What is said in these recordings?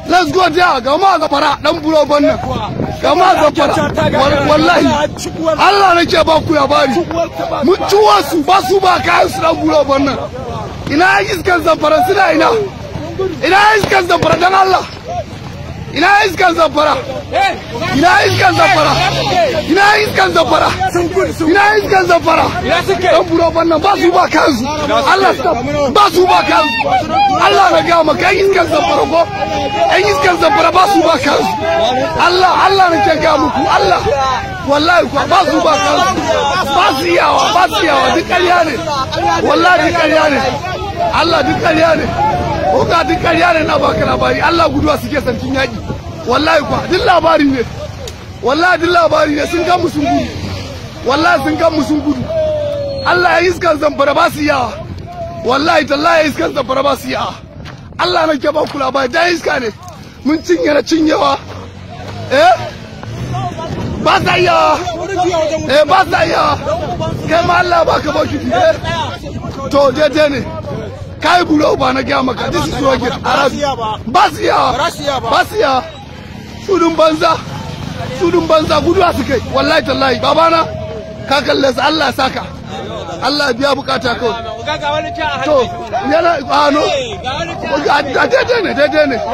let's go there ga ma ga fara dan buro bannan ga ma ga fara wallahi Allah nake ba ku ya bari mun ciwo su ba su ba kayan su dan buro bannan ina iskan zamfara suna ina ina iskan zamfara dan Allah ina iskan zamfara ina iskan zamfara ina iskan zamfara ina iskan zamfara dan buro bannan ba su ba kansu Allah ba su ba kansu Allah na ga maka iskan zamfara ko ɗan iskan zamfara ba su ba kansu Allah Allah na ke ga muku Allah wallahi kuwa ba su ba kansu ba su iyawa ba su iyawa duk ƙarya ne wallahi duk ƙarya ne Allah duk ƙarya ne ko ga duk ƙarya ne na baka labari Allah guduwa suke sarkin yaƙi wallahi kuwa duk labari ne wallahi duk labari ne sun gan mu sun gudu wallahi sun gan mu sun gudu Allah ya iskan zamfara ba su yawa wallahi tallahi ya iskan zamfara ba su yawa Allah na ke ba ku labari da iska ne mun cinye na cinyewa eh ba sa yawa eh ba sa yawa kai ma Allah ba ka baki eh to daidai ne kai bulo ba na gaya maka this is your gift ba su yawa ba su yawa sudun banza sudun banza guduwa su kai wallahi tallahi babana ka kalle su Allah saka Allah biya bukata kawai to yana ano daidai ne daidai ne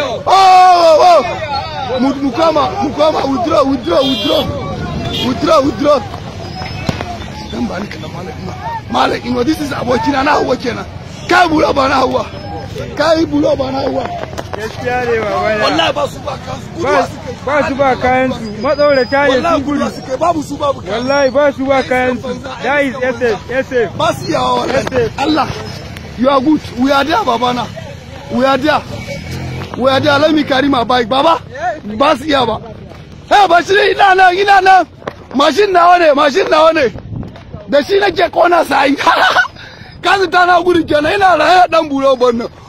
oh oh mu koma mu koma withdraw withdraw withdraw withdraw withdraw dan ba ni kana malam ino malam ino this is abokina na hawa kenan kai bulo ba na hawa kai bulo ba na hawa gaskiya ne baba na wallahi ba su ba kansu ba su ba kayan su matsaurata ne wallahi sun gudu gudu su kai babu su babu kansu wallahi ba su ba kayan su that is SF SF ba su yawa wallahi Yes, Allah you are good we are there babana we are there we are there let me carry my bike baba ba su iya ba eh ba shi ina nan ina nan mashin nawa ne mashin nawa ne da shi nake kona sai kasu ta na gudu kenan ina raye dan buro bannan